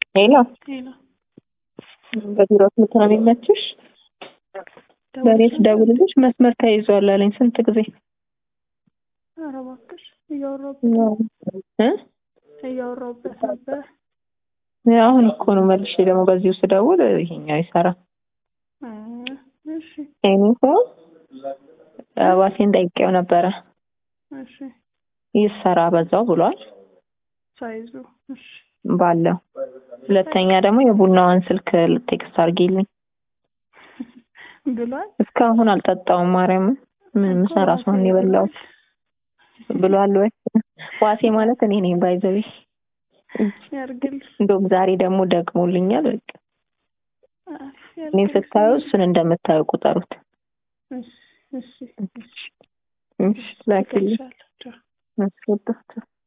ሄሎ ሄሎ በቢሮ ስልክ ነው የሚመችሽ? ለእኔ ስደውልልሽ መስመር ተይዟል አለኝ። ስንት ጊዜ ኧረ እባክሽ እያወራሁበት እ እያወራሁበት ነበር። አሁን እኮ ነው መልሼ ደግሞ በዚሁ ስደውል ይሄኛው ይሰራ እ እሺ እኔ ሰው ዋሴን ጠይቄው ነበረ እሺ ይሰራ በዛው ብሏል ሳይዙ እሺ ባለው። ሁለተኛ ደግሞ የቡናዋን ስልክ ቴክስት አድርጊልኝ። ብሏል እስካሁን አልጠጣውም። ማርያምን ምን ምሳ ራሷን የበላሁት ብሏል ወይ? ዋሴ ማለት እኔ ነኝ ባይዘዊ ያርግልሽ እንደውም ዛሬ ደግሞ ደግሞልኛል። በቃ እኔን ያርግልሽ። ስታዩ እሱን እንደምታዩ ቁጠሩት። እሺ እሺ እሺ እሺ ላኪልኝ። እልክልሻለሁ። ቻው። አስወጣቸው